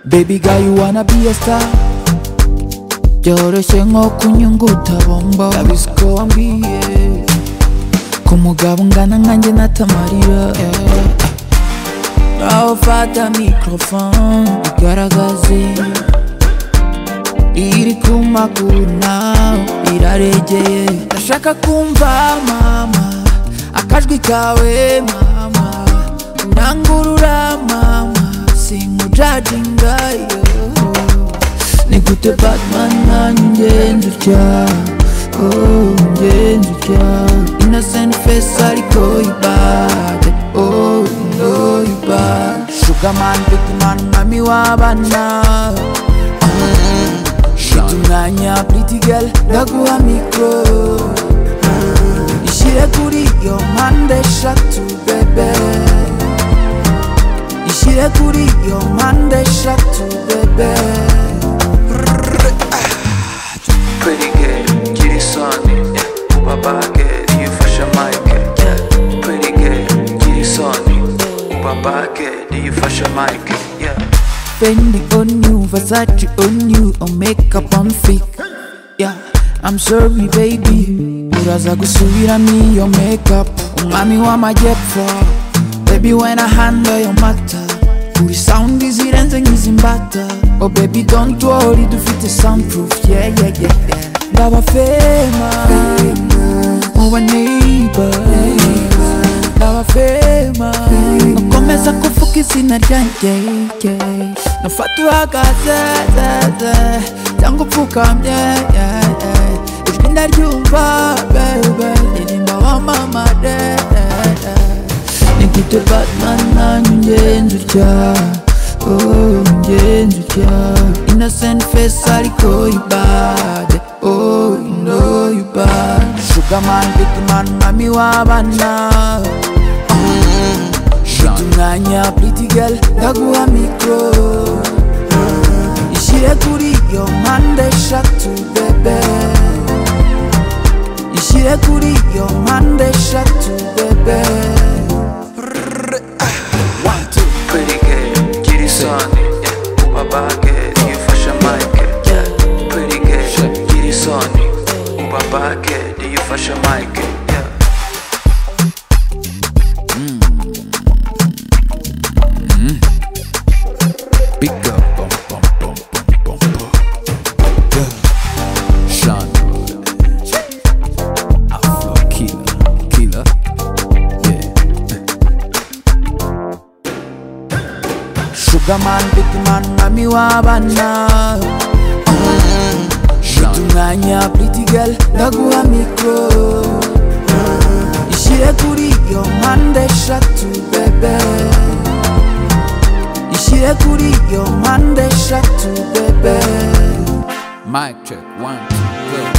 Baby girl, you wanna be a star byoroshye nko kunyunguta bombo kabisa ko wambwiye ku mugabo ungana nkanjye natamarira nawe fata microphone igaragaze iri ku maguru nawe iraregeye ndashaka kumva mama akajwi kawe mama urangurura mama sinkujajinga yo Nigute Batman nanjye nzutya Oh, njye nzutya Innocent face ariko ibade Oh, no ibade Sugar man, big man, mwami w'abana Shita umwanya pretty girl ndaguha mikoro Ishyire kuri iyo mpande eshatu bebe ishyire kuri iyo mpande eshatu bebe Pretty girl, gira isoni Ubaba girl, yifashe mike Pretty girl, gira isoni Ubaba girl, yifashe mike Fendi on you, Versace on you, on makeup on fake yeah. I'm sorry baby uraza gusubiramo iyo makeup umwami w'amajyepfo baby when I handle your matter kuri sound zirenze nk'izimbata oh baby don't worry dufite soundproof yeah yeah yeah, yeah. ndaba fema muba neighbor ndaba fema nakomeza kuvuga izina ryanjye yeah. nafata uhagaze ze, ze, cyangwa upfukamye yeah, yeah. ijwi ndaryumva bebe ririmba wa mama de de, de. nigute batman nanyu ngenzi utya oh ngenzi utya innocent face ariko ibade oh you know you bad sugar man big man mami w'abana Shita umwanya pretty girl ndaguha mikoro Ishyire kuri iyo mpande eshatu bebe Ishyire kuri iyo mpande eshatu bebe Pretty girl, gira isoni Ubaba girl, yifashe mike Pretty girl, gira isoni Ubaba girl, yifashe mike Big up bum, bum, bum, bum, bum, bum. Yeah. Sean. Afro killer, killer. Yeah. Sugar man, big man, mami w'abana Shita umwanya pretty girl ndaguha mikoro Ishyire kuri iyo mpande eshatu bebe ishyire kuri iyo mpande eshatu bebe mic check one two go